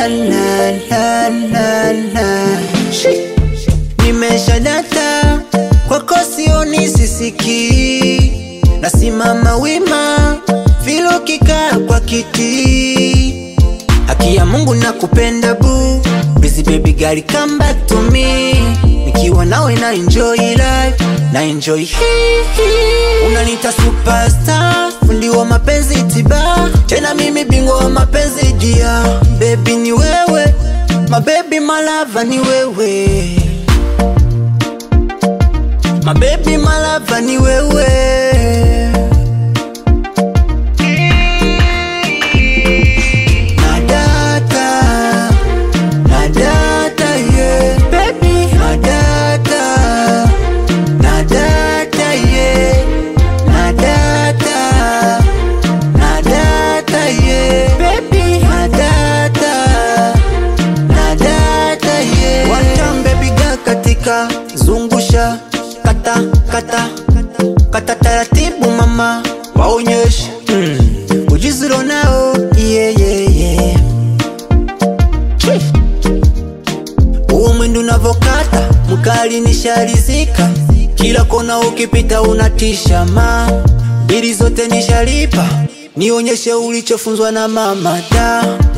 la la la la la. Shi. Nimesha data kwako sioni sisiki, nasimama wima vile ukikaa kwa kiti. Haki ya Mungu nakupenda bu Busy baby girl come back to me Nikiwa nawe na enjoy life Na enjoy hii hii. Unanita superstar Fundi wa mapenzi tiba Tena mimi bingwa wa mapenzi dia Baby ni wewe My baby my lover ni wewe My baby my lover ni wewe Nadata, nadata, yeah, baby. Nadata, nadata, yeah, nadata, nadata, yeah, baby. Nadata, nadata, yeah. One time, baby girl, katika zungusha, kata, kata, kata taratibu, mama, waonyeshe mm. ujuzi ulionao, yeah, yeah, yeah. Huo mwendo unavokata mkali nishalizika, kila kona ukipita unatisha ma bili zote nishalipa, nionyeshe ulichofunzwa na mama da